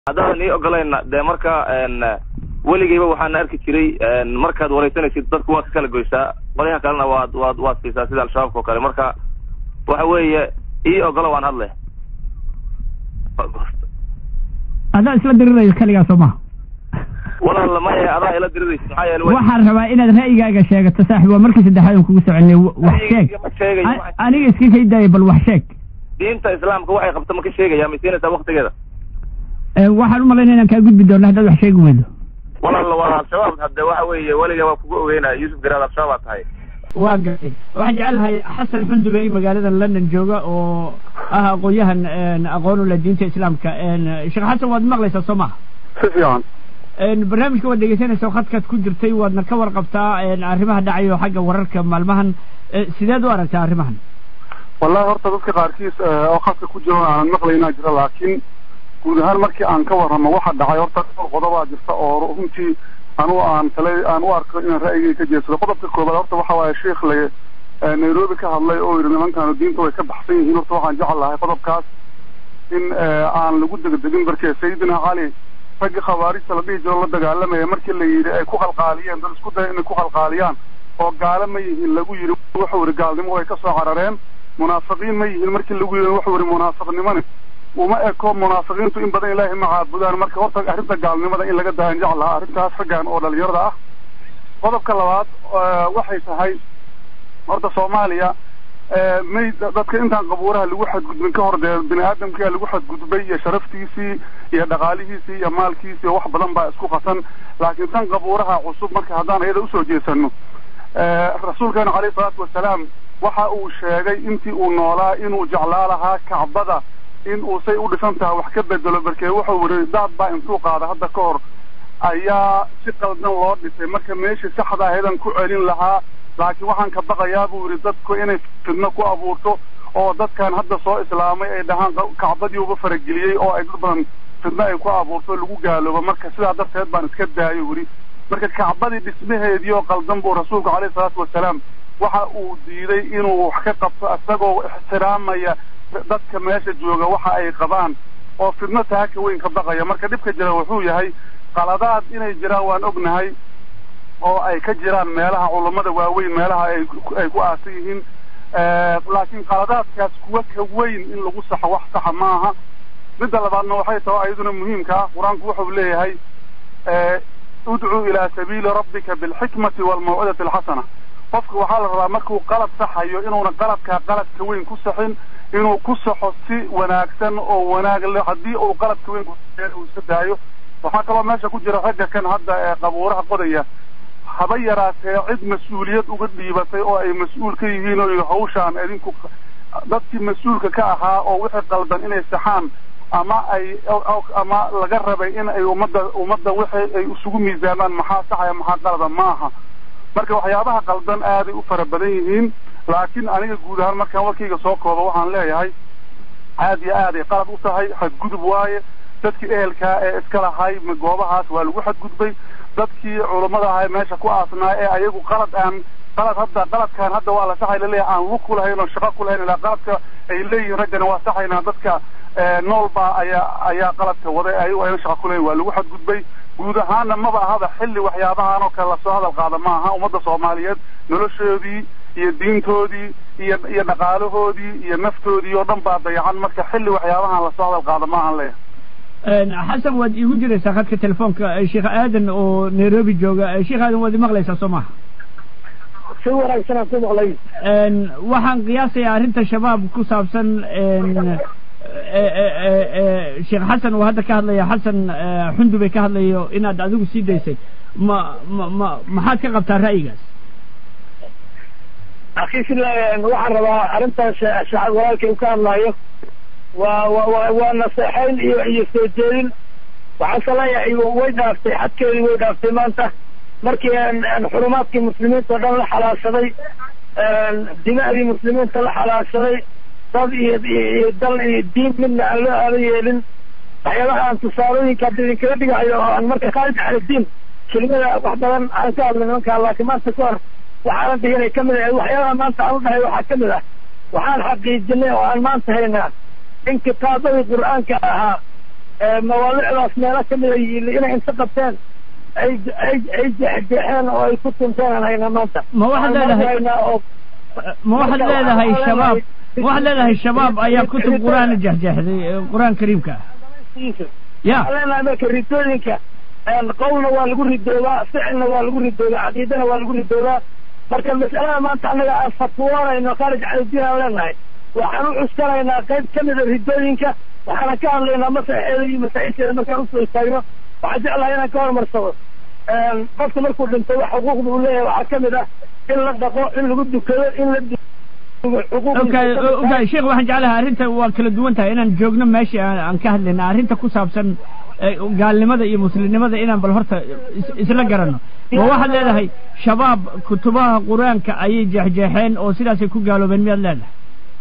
haddaadan ii ogolayna dee marka weligeyba waxaana arki jiray markaad wareysanaysid dadku waad ka kala goysaa qolyaha kalena waad waad waad siisaa sida al-shabaabka oo kale marka waxa weeye ii ogolo waan hadle adaa isla diriraysa keligaa soo maha walaal maya adaa ila diriraysa maxaa yeele waxaan rabaa inaad ra'yigaaga sheegato saaxib waa markii saddexaad aan kugu soconay wax sheeg ma sheegayo A- aniga iska kaydaaya bal wax sheeg diinta islaamka waxay qabto ma ka sheegaya ma siinaysaa waktigeeda Ee, waxaan u malaynaya inaan kaa gudbi doono haddaad wax sheegi weydo walaal waa al-shabaab hadde waxa weeye weliga waa kugu ogeynaya yuusuf garaad al-shabaab aad tahay waa gartay waxaan jecelahay xasan xundubey magaalada london jooga oo ah aqoon-yahan aqoon u leh diinta islaamka sheekh xasan waad maqlaysaa soo maha si fiican barnaamijka waad dhegeysanaysa oo khadkaad ku jirtay waadna ka warqabtaa arrimaha dhacayo xagga wararka maalmahan Eh, sideed u aragtaa arrimahan wallahi horta dadka qaarkiis eh, oo khadka ku jiro aanan maqlaynaa jira laakiin guud ahaan markii aan ka warramo waxa dhacay horta dhowr qodobaa jirta oo runtii anugu aan tale aan u arko inaan ra'yigay ka jeedsado qodobka koobaad horta waxa waaye sheikh le eh, nairobi ka hadlay oo yidhi nimankaanu diinta way ka baxsan yihiin horta waxaan jecel lahay qodobkaas in eh, aan lagu degdegin barkee sayidina cali raggii khawaarijta la dhihi jiro la dagaalamaya markii la yidhi ay ku qalqaaliyeen dad isku daya inay ku qalqaaliyaan oo gaalo ma yihiin lagu yidhi wuxuu yidhi gaalnimo way ka soo carareen munaafiqiin ma yihiin markii lagu yidhi wuxuu yidhi munaafiqnimani uma eko munaafiqiintu in badan ilaahay ma caabudaan marka horta arrinta gaalnimada in laga daayan jeclaha arrintaas raggan oo dhalinyarada ah qodobka labaad eh, waxay tahay horta soomaaliya eh, may dadka intaan qabuuraha lagu xadgudbin ka hor dee bini aadamkia lagu xadgudbay iyo sharaftiisii iyo dhaqaalihiisii iyo maalkiisii iyo wax badan baa isku qasan laakiin tan qabuuraha cusub marka haddaan iyada usoo jeesano eh, rasuulkeena caleyhi salaatu wasalaam waxa uu sheegay intii uu noolaa inuu jeclaa lahaa kacbada in uu say u dhisan tahay wax ka bedelo barkee wuxuu yidhi daad baa intuu qaada hadda ka hor ayaa si qaldan loo dhisay marka meeshii saxda ahaydaan ku celin lahaa laakiin waxaan ka baqayaa buu yidhi dadku inay fidno ku abuurto oo dadkan hadda soo islaamay ay dhahaan qa- kacbadii uga farageliyey oo ay dad badan fidno ay ku abuurto lagu gaaloobo marka sidaa darteed baan iska daayo yidhi marka kacbadii dhismaheedii oo qaldan buu rasuulku caleyhi salaatu wasalaam waxa uu diiday inuu wax ka qabto isagoo ixtiraamaya dadka meesha jooga waxa ay qabaan oo fidno taha ka weyn ka baqaya marka dhibka jira wuxuu yahay qaladaad inay jiraan waan ognahay oo ay ka jiraan meelaha culummada waaweyn meelaha ay ku- ay ku aasan yihiin Eh, laakiin qaladaadkaas kuwa ka weyn in lagu saxo wax saxa maaha midda labaadna waxay tahay ayaduna muhiimka ah qur-aanku wuxuu leeyahay eh, udcuu ilaa sabiili rabbika bilxikmati waalmawcidati alxasana qofka waxaa la rabaa markuu qalad saxayo inuuna qaladkaa qaladka weyn ku saxin inuu ku saxo si wanaagsan oo wanaag leh haddii uu qaladka weyn ku saxeen uu iska daayo waxaa kaloo meesha ku jira ragga kan hadda ee qabuuraha qodaya haba yaraatee cid mas-uuliyad uga dhiibatay oo ay mas-uul ka yihiin oo yidhi hawshaan idinku dadkii mas-uulka ka ahaa oo wixii qaldan inay saxaan ama ay ama laga rabay in ay ummadda ummadda wixii ay isugu miisaamaan maxaa saxaya maxaa qalada maaha marka waxyaabaha qaldan aaday u fara badan yihiin laakiin aniga guud ahaan markaan warkayga soo koobo waxaan leeyahay aad iyo aaday qalad u tahay xadgudub waaye dadkii ehelkaa ee iska lahay goobahaas waa lagu xadgudbay dadkii culummada ahaa ee meesha ku aasnaa ee ayagu qalad aan qalad hadda qaladkaan hadda waa la saxay laleeyahay aan lug ku lahayn oo shaqo ku lahayn ilaa qaladka ay leeyihiin raggana waa saxaynaa dadka eh, nool baa ayaa ayaa qaladka waday ayagu ayna shaqo ku lahayn waa lagu xadgudbay guud ahaanna maba ahaba xilli waxyaabahan oo kale lasoo hadal qaada ma aha ummadda soomaaliyeed noloshoodii iyo diintoodii iyo iyo dhaqaalahoodii iyo naftoodii oo dhan baa dayacan marka xilli waxyaabahan lasoo hadal qaada ma ahan leeyahay xasan waad iigu jiraysaa khadka telefoonka eh, sheekh aadan oo nairobi jooga Eh, sheekh aadan waad imaqlaysaa soo maha si wanaagsan aan ku maqlay waxaan qiyaasayaa arrinta shabaab ku saabsan en, eh, eh, eh, eh, sheekh xasan uu hadda ka hadlaya xasan eh, xundubey ka hadlayo inaad adigu sii daysay ma ma ma maxaad ka qabtaa ra'yigaas akhi sila waxaan rabaa arrintaas shacab walaalkay uu ka hadlaayo waa wa wa waa naseexayn iyo iyo soo jeedin waxaan saleeyahay way dhaaftay xadkeedii way dhaaftay maanta markii aan aan xurumaadkii muslimiinta o dhan la xalaashaday dima'dii muslimiinta la xalaashaday dad iyo iyo dal iyo diin midna aan loo aadan yeelin waxyaabaha aan tusaalooyinka hadda idinkaga dhigayo oo aan marka khaalid cali diin kelimada wax badan aan ka hadlay nimankaa laakiin maanta ka hor waxaanan dhiganay ka mid ah waxyaabaha maanta aan u dhahay waxaa ka mid ah waxaan xaqiijinay oo aan maanta haynaa in kitaabadii qur-aanka ahaa mawaalicdaas meelo kamida yiili inay inta qabteen ay ay ay jeexjeexeen oo ay ku tunteen aan haynaa maanta ma waxaad leedahay ma waxaad leedahay shabaab ma waxaad leedahay shabaab ayaa kutub qur-aan jeexjeexday qur-aan kariimka ya leenahay marka ridooyinka qowlna waa lagu ridoobaa ficilna waa lagu ridoobaa caqiidana waa lagu ridoobaa marka mas'alada maanta annaga aan fatwoonayno kharij caladiin aan leenahay waxaan u cuskanaynaa qayb kamida ridooyinka waxaana ka hadlaynaa masaxeeda iyo masaa'isheeda markaan usoo istaagno waxaan jeclahay inaan ka hormarsado qofka markuu dhinto wax xuquuqda uu leeyahay waxaa kamid ah in la dhaqo in lagu dukado in la okay okay sheekh waxaan jeclahay arrinta waa kala duwan tahay inaan joogno meeshii aan ka hadlayna arrinta ku saabsan gaalnimada iyo muslimnimada inaan bal horta isla garanno ma waxaad leedahay shabaab kutubaha qur-aanka ayay jeexjeexeen oo sidaasay ku gaaloobeen miyaad leedahay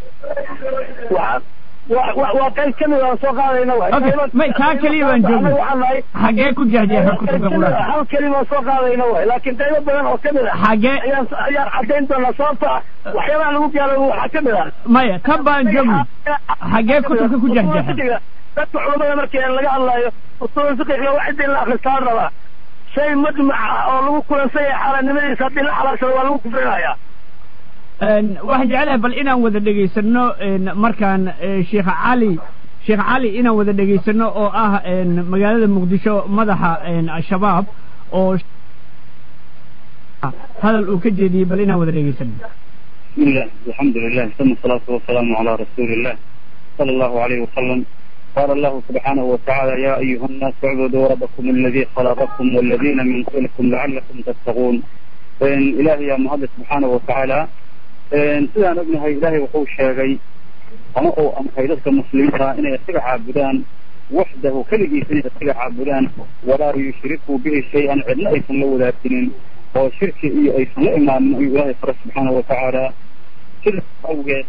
waa qayb kamid aan soo qaadayna okay may taa keliya baan joogno xagee ku jeexjeexeen kutubka qur-aanka hal kelima aan soo qaadayna waay laakiin qaybo badan oo kamid ah xagee ayaan ayaan caddayn doonaa sababta ah waxyaabaha lagu gaaloobo waxaa kamid ah maya tan baan joogno xagee kutubka ku jeexjeexeen dadka culamada markii laga hadlaayo usul fiqiga wax cidii la akristaan rabaa shay majmac ah oo lagu kulansan yahay xaaraannimadiisa haddii la xalaalsado waa lagu kufrinayaa waxaan jeclahay bal inaan wada dhegaysano markaan sheekh cali sheekh cali inaan wada dhegaysano oo ah magaalada muqdisho madaxa al-shabaab oo hadal uu ka jeediyey bal inaan wada dhegaysano بسم الله الحمد لله ثم الصلاة والسلام على رسول الله صلى الله عليه وسلم قال الله سبحانه وتعالى يا أيها الناس اعبدوا ربكم الذي خلقكم والذين من قبلكم لعلكم تتقون إلهي يا مهد سبحانه وتعالى sidaan ognahay ilaahay wuxuu sheegay ama uu amray dadka muslimiinta inay isaga caabudaan waxdahu keligiisa inay isaga caabudaan walaa yushrikuu bihi shay-an cidna aysan la wadaaginin oo shirki iyo aysan la imaanin ayuu ilaahay fara subxaana watacaala sidaas awgeed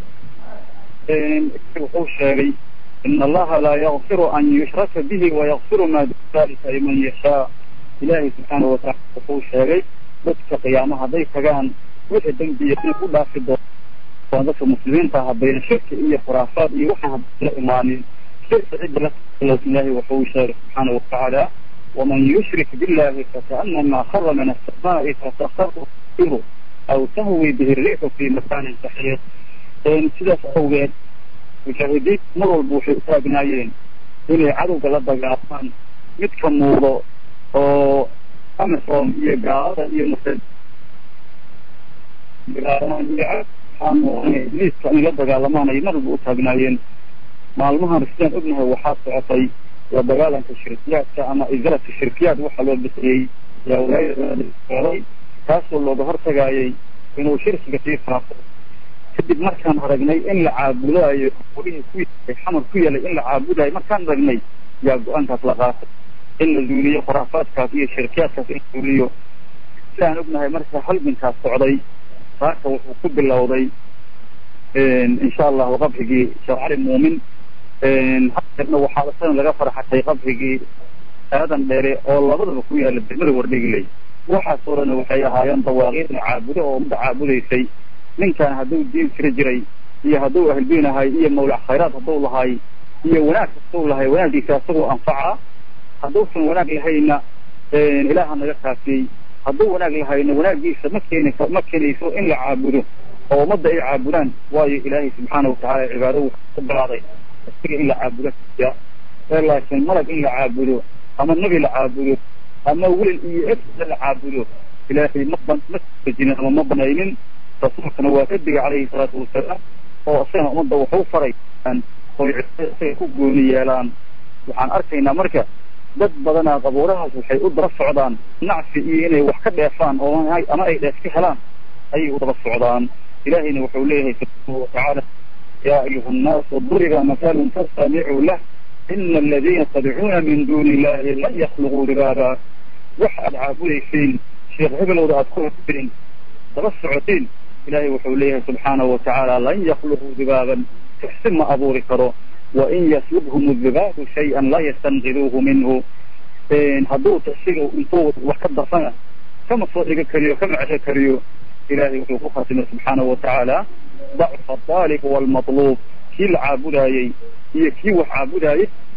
wuxuu sheegay in allaha laa yakfiru an yushraka bihi wayakfiru maa duna dalika liman yashaa ilaahay subxaana watacaala wuxuu sheegay dadka qiyaamo hadday tagaan wixii dembiya inay ku dhaafi doonaan dadka muslimiinta haddayna shirki iyo khuraafaad iyo waxaan hadla imaanin shirki cidda la ilaahay wuxuu sheegay subxaana watacaala waman yushrik billahi fakaanama khara min asamaai fatakharu iru aw tahwi bihi riixu fi makaanin saxiix sidaas awgeed mujaahidiin mar walba waxay u taagnaayeen inay cadowga la dagaalaan midka muuqdo oo amisom iyo gaalada iyo muslim ibliiska inay la dagaalamaan ay mar walba u taagnaayeen maalmahan sidaan ognahay waxaa socotay la dagaalanka shirkiyaadka ama izalata shirkiyaad waxaa loo bixiyey yaa walaayada kaasoo looga hortagaayay inuu shirkiga sii faafo kadib markaan aragnay in la caabudaayo wlihii ku yaalay xamar ku yaalay in la caabudayo markaan aragnay yaa go-aankaas la qaatay in la zuuliyo khuraafaadkaas iyo shirkiyaadkaas in la zuuliyo sidaan ognahay marka halgankaas socday saaka wuxuu ku bilowday insha allahu qabrigii sheekh cali muumin hadeerna waxaa isagan laga farxatay qabrigii aadan dheere oo labadaba ku yaala degmada wardhigiley waxaasoo dhan waxay ahaayeen dawaaqiidna caabudo oo umada caabudaysay ninkan hadduu diin jira jiray iyo hadduu ahldiin ahay iyo mawlac khayraad hadduu lahay iyo wanaag kastuu lahay wanaaggiisa isagoo anfaca hadduusan wanaag lahayna ilaaha naga kaafiyey hadduu wanaag lahayna wanaaggiisa ma keeni ma keenayso in la caabudo oo ummadda ay caabudaan waayo ilaahay subxaana watacaala cibaado wuxuu ku balaaday isaga in la caabudo ee laakiin malag in la caabudo ama nebi la caabudo ama welil iyo efda la caabudo ilaahay ma ban ma sajinin ama ma banaynin rasuulkana waa ka digay calayhi salaatu wasalaam oo isagana ummadda wuxuu faray oy isaga ku gooni yeelaan waxaan arkaynaa marka dad badanaa qabuurahaas waxay u daba socdaan nacfi iyo inay wax ka dheefaan oo ama ay dheef ka helaan ayay u daba socdaan ilahayna wuxuu leeyahay subxaanahu watacaala yaa ayuha annaasu duriba masalun fastamicuu lah ina aladiina tadcuuna min duuni illahi lan yakhluquu dibaaba wax aad caabudayseen sheekh hebelowda aad ku horteen daba socoteen ilahay wuxuu leeyahay subxaanahu watacaala lan yakhluquu dibaaban tixsi ma abuuri karo wain yaslubhum dibaabu shay-an laa yastanqiduuhu minhu hadduu tixsiga intuu wax ka dafana kama soo dhiga kariyo kama cesho kariyo ilahay wuxuu ku khatimay subxaanahu watacaala dacfa aalib walmatluub kii la caabudaayey iyo kii wax caabudaayey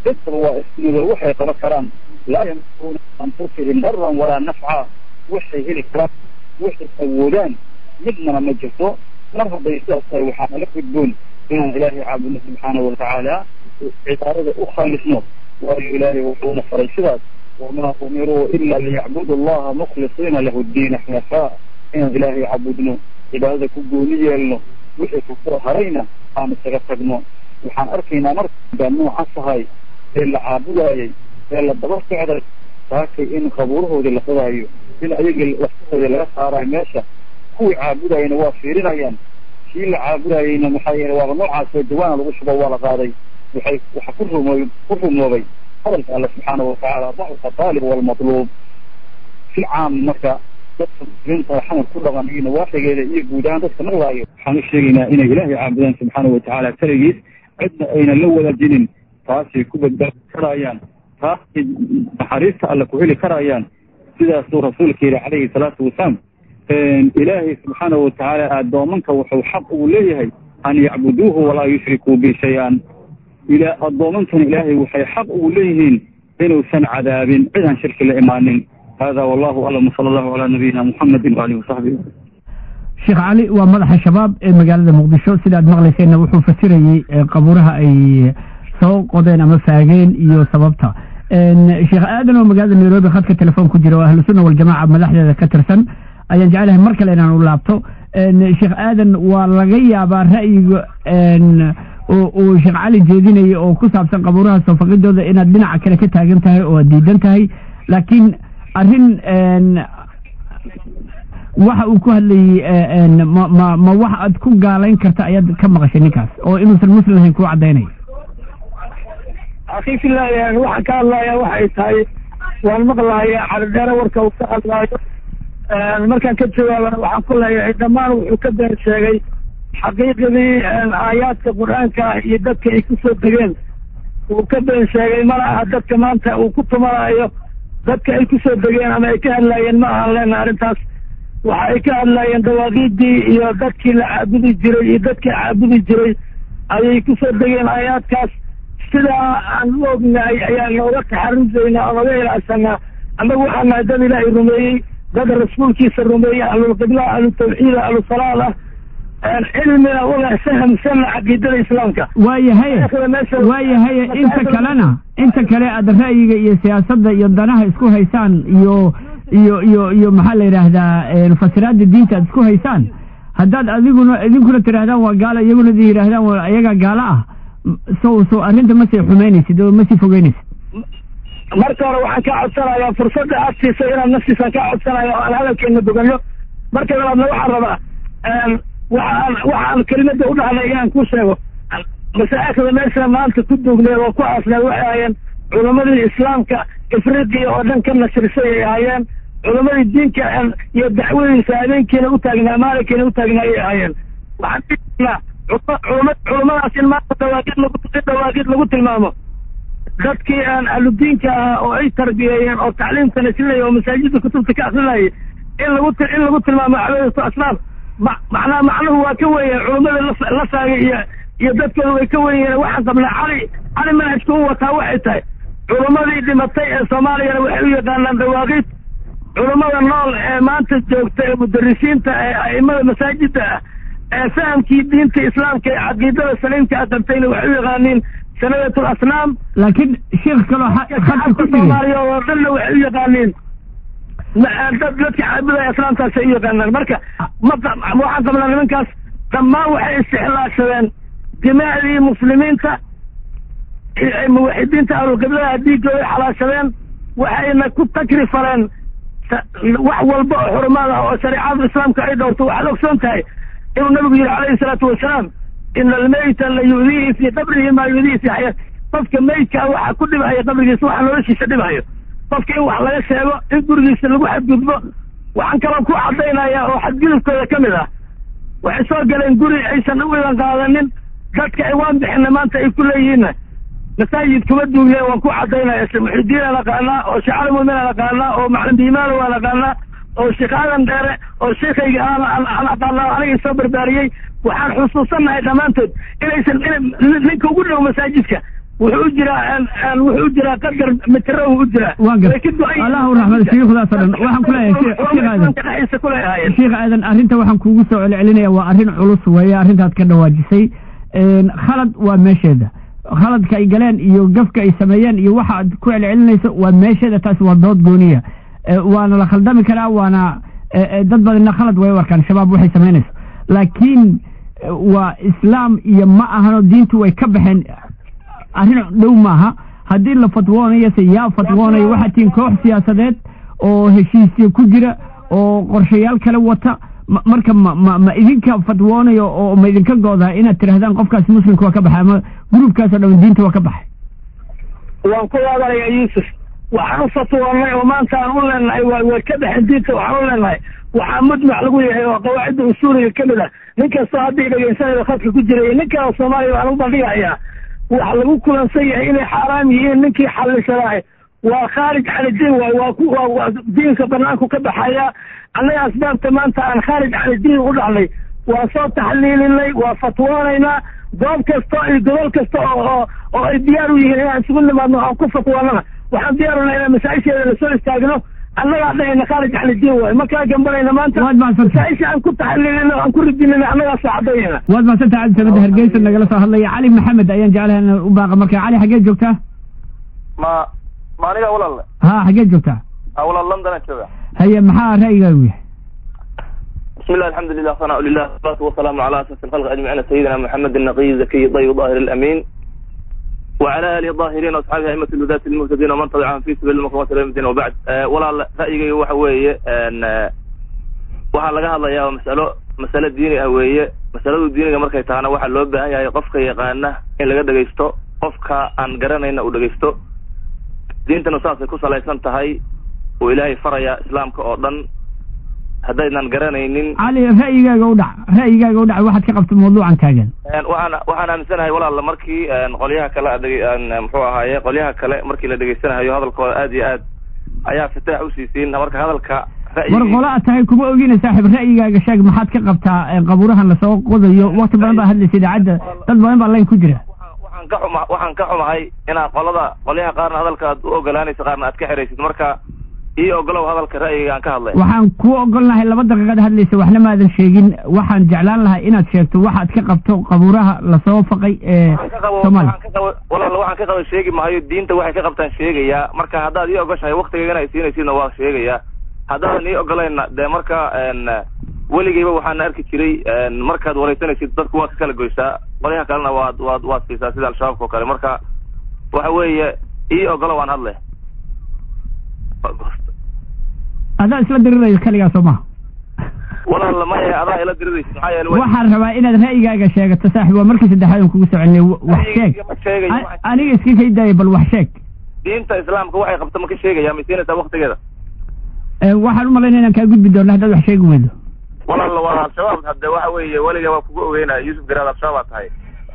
dadkaba waa ismidoo waxay qaban karaan laa yamlikuuna anfusihim daran walaa nafca waxay heli karaan waxay awoodaan midnana ma jirto mar hadday sidaas tahay waxaa nala gudboon inaan ilaahay caabudno subxaanahu watacaala cibaadada u khalisno waayo ilaahay wuxuuna faray sidaas wamaa umiruu ila liyacbudu allaha mukhlisiina lahu ddiina xunafaa inaan ilaahay caabudno cibaadada ku gooni yeelno wixii kusoo harayna aan isaga tagno waxaan arkaynaa markaa nooca tahay ee la caabudaayay ee la daba socday saakay in qabuurahoodii la qodaayo in ayagii laftahoodii laga saarayo meesha kuwii caabudayana waa fiirinayaan kii la caabudayayna maxaa yeele waaba noocaasoo dawaana lagu shubo waa la qaaday waxay waxa ku rumooy ku rumoobay hadalka alle subxaanahu watacaala dacfa taalib walmatluub si caam marka dadka muslimiinta xamar ku dhaqan iyo nawaaxigeeda iyo guud ahaan dadka maqlaayo waxaan u sheegaynaa inay ilaahay caabudaan subxaanahu watacaala kaligiis cidna aynan la wadaajinin taasay ku badbaadi karayaan taasay naxariista alle ku heli karayaan sidaasuu rasuulka yidhi calayhi salaatu wasalaam ilaahay subxaanahu watacaala addoomanka wuxuu xaq ugu leeyahay an yacbuduuhu walaa yushrikuu bi shay-an ila addoomankana ilaahay waxay xaq ugu leeyihiin inuusan cadaabin cid aan shirki la imaanin hada wallahu aclam sala allahu calaa nabiyina muxamedin waalihi wasaxbihi sheekh cali waa madaxa shabaab ee magaalada muqdisho sidaad maqlayseenna wuxuu fasirayey qabuuraha ay soo qodeen ama faageen iyo sababta sheekh aadan oo magaalada nairobi khadka telefoon ku jira oo ahlu sunna waljamaaca madaxdeeda ka tirsan ayaan jeclahay mar kale inaan u laabto sheekh aadan waa laga yaabaa ra'yiga uu sheekh cali jeedinaya oo ku saabsan qabuuraha soofaqidooda inaad dhinaca kale ka taagan tahay oo aad diidan tahay laakiin arrin waxa uu ku hadlayey ma ma ma wax aad ku gaalayn karta ayaad ka maqashay ninkaas oo inuusan muslim ahayn kuu caddaynaya akii filaayahan waxaan ka hadlaya waxay tahay waan maqlaya calidheere warka uu ka hadlaayo markaan ka jawaabana waxaan ku leeyahay dhammaan wuxuu ka been sheegay xaqiiqadii aayaadka qur-aanka iyo dadka ay ku soo degeen uu ka been sheegay mana aha dadka maanta uu ku tumanayo dadka ay ku soo degeen ama ay ka hadlaayeen ma ahan leena arrintaas waxa ay ka hadlaayeen dawaaqiidii iyo dadkii la caabudi jiray iyo dadkii caabudi jiray ayay ku soo degeen aayaadkaas sidaa aan u ognahay ayaan nooga taxarusaynaa oo naga ilaacsanaa annagu waxaa nahay dad ilaahay rumeeyey dad rasuulkiisa rumeeyey ahlulqibla ahlutawxiida ahlusalaada cilmina ulah fahamsanna caqiidada islaamka waayahaye waayahaye inta kalena inta kale aad ra'yiga iyo siyaasadda iyo danaha isku haysaan iyo iyo iyo iyo maxaa la yidhaahdaa fasiraada diinta aad isku haysaan haddaad adiguna idinkuna tidhahdaan waa gaalo iyaguna di yidhahdaan waa ayagaa gaalo ah so so arrinta ma sii xumaynaysid oo ma sii fogeynaysid marka hore waxaan kaa codsanayaa fursadda aad siisay inaad naftiisaan kaa codsanaya oo aan hadalkeena boganno marka labaadna waxaan rabaa waxaan waxaan kelimada u dhahnay inaan ku sheego masaa'ikda meesha maanta ku duugneed oo ku aasneed waxay ahaayeen culamadii islaamka afriqiya oo dhan ka nashrisay ay ahaayeen culamadii diinka iyo dacwadiisa habeenkiina u taagnaa maalinkiina u taagnaa ayay ahaayeen waxaan dhihnaa culama culamadaas in maanta dawaaqid lagu dawaaqid lagu tilmaamo dadkii aan ahludiinka ahaa oo ay tarbiyeeyeen oo tacliimka nasrinaya oo masaajidda kutubta ka akrinayay in lagu in lagu tilmaamo cabaadatu asnaam ma macnaha macnuhu waa ka weya culamada la saagay iyo iyo dadkooda way ka wenyeen waxaan qabnaa cali cali manhajka u wataa waxay tahay culamadii dhimatay ee soomaaliyana waxay u yaqaanaan dawaaqiid culamada nool ee maanta joogta ee mudarisiinta ee a'imada masaajidda ah ee fahamkii diinta islaamka ee caqiidada saliimka a qabtayna waxay u yaqaaniin sanadatu asnaam laakiin sheekh kaloo khadka ku dhigay soomaaliya oo dhanna waxay u yaqaaniin dad dadka caabudaya islaamkaasay u yaqaanaan marka ma waxaan qabnaa nimankaas dhammaan waxay istixlaashadeen dimaacdii muslimiinta muwaxidiinta ahlulqiblada dhiiggooday xalaashadeen waxayna ku takri fareen wax walba oo xurumaad ah oo shareecada islaamka ay dhowrto waxaad ogsoon tahay inuu nabigu yihi calayhi salaatu wasalaam ina almeyta la yudiihi fii qabrihi maa yudiihi fii xayaat qofka meydkaa waxa ku dhibhaya qabrigiisa waxa noloshiisa dhibhayo qofka in wax laga sheego in gurigiisa lagu xadgudbo waxaan kaloo ku caddaynaya oo xadgudubkooda ka mid ah waxay soo galeen guri aysan u idan qaadanin dadka ay waan bixina maanta ay ku leeyihiinna masaajid kuma duugneen waan ku caddaynaya muxidiinaan aqaanaa oo shecali muuminaan aqaanaa oo macalin biimaalo waan aqaanaa oo sheekh aadan dheere oo sheekayga aan aan aqaanaa anigii soo barbaariyey waxaan xusuusannahay dhammaantood inaysan ninka ugu dhow masaajidka wuxuu u jiraa wuxuu u jiraa qadar mitro u jiraa waa gar allahu raxmad shuyuukhdaas oo dhan waxaan kuleeyahay sheekh aadan dhexdiisa kuleeyahayen sheekh aadan arrinta waxaan kuugu soo celcelinaya waa arrin culus weeye arrintaad ka dhawaajisay khalad waa meesheeda khaladka ay galeen iyo gafka ay sameeyeen iyo waxa aad ku celcelinayso waa meesheeda taasi waa dood gooniya waana la khaldami karaa waana dad badanna khalad way u arkaan shabaab waxay samaynayso laakiin waa islaam iyo ma ahano diintu way ka baxeen arrin dhow maaha haddii la fatwoonayo se yaa fatwoonayo waxaa tihiin koox siyaasadeed oo heshiisyo ku jira oo qorshayaal kale wata marka ma ma ma idinka fatwoonayo oo ma idinka goodaa inaad tidhahdaan qofkaas muslimka waa ka baxay ama gruubkaas oo dhan diinta waa ka baxay waan ku waadanaya yuusuf waxaan fatwoonay oo maanta aan u leenahay wa way ka baxeen diinta waxaan u leenahay waxaa mujmac lagu yahay oo qawaacidda usuuliga ka mid ah nin kastoo haddii dhegaysanayo khadka ku jira iyo ninkaa soomaaliya waxaan u bandhigahayaa waxa lagu kulansan yahay inay xaaraam yihiin ninkii xallisanahay waa khaarij can idiin waay waa ku waa diinka banaanku ka baxaya annaga asbaabta maanta aan khaarij can idiin u dhacnay waa soo taxliilinay waa fatwoonaynaa goob kasta iyo gobol kasta oo oo ay diyaar u yihiin inaan isugu nimaadno aan ku fatwoonana waxaan diyaarunaa inaan masaa-isheeda lasoo istaagno annagaa dhahayna khaarij can idiin waay markaa gambanayna maanta waad mahadsantahay masaa-isha aan ku taxliilino aan ku ridinina annagaa soo caddaynayna waad mahadsantahay cabdi samada hargeysa nagala soo hadlaya cali maxamed ayaan jeclahay in u baaqa marka cali xageed joogtaa ma ma aniga walaal ha xageed joogtaa a walaal london aan jooga haye maxaa ra'yigaagu yahay بسم الله الحمد لله ثناء لله والصلاة والسلام على أساس الخلق أجمعين سيدنا محمد النقي الزكي الطيب الظاهر الأمين وعلى آله الظاهرين وأصحابه أئمة الهداة المهتدين ومن تبعهم في سبيل المقامات إلى الدين وبعد أه ولا رأيي waxa weeye أن waxaa laga hadlayaa masalo masalo diini ah weeye masaladu diiniga markay tahana waxaa loo baahan yahay qofka yaqaana in laga dhegaysto qofka aan garanayna uu dhegaysto diintana saasay ku salaysan tahay oo ilaahay faraya islaamka oo dhan haddaynan garanaynin cali ra'yigaaga u dhac ra'yigaaga u dhac waxaad ka qabta mawduucan taagan waxaan waxaan aaminsanahay walaal markii qolyaha kale muxuu ahaaye qolyaha kale markii la dhegaysanayo hadalkooda aad iyo aad ayaa fitaax usiisiin marka hadalka war qola aad tahay kuma ogina saaxiib ra'yigaaga sheeg maxaad ka qabtaa qabuurahan lasoo qodayo wakti badan baa hadlaysa idaacadda dad badan baa layn ku jira waxaan ka xuma waxaan ka xumahay inaad qolada qolyaha qaarna hadalka aad u ogolaanaysa qaarna aad ka xeraysid marka ii ogolow hadalka ra'yiga aan ka hadlay waxaan kuu ogolnahay laba daqiiqad hadlaysa waxna maadan sheegin waxaan jeclaan lahaa inaad sheegto waxaad ka qabto qabuuraha lasoo faqay ee soomaaliya walaal waxaan ka qaba sheegi maayo diinta waxay ka qabtaan sheegayaa marka haddaad ii ogoshahay waktigaygana ay siinaysidna waa sheegayaa haddaadan ii ogolayna dee marka weligeyba waxaana arki jiray markaad wareysanaysid dadku waad ka kala goysaa qolyaha kalena waad waad waad siisaa sida al-shabaabka oo kale marka waxa weeye ii ogolo waan hadle adaa isla diriraysa kaligaa soo maha walaal maya adaa ila diriraysid maxaa yeele waxaan rabaa inaad ra'yigaaga sheegato saaxib waa markii saddexaad aan kugu soo celinay wax sheeg ma sheegayo A- aniga iska kay daaya bal wax sheeg diinta islaamka waxay qabto ma ka sheegaya ma siinaysaa waktigeeda Ee, waxaan u malaynaya inaan kaa gudbi doono haddaad wax sheegi weydo walaal waa al-shabaab hadde waxa weeye weliga waa kugu ogeynaya yuusuf garaad al-shabaab aa tahay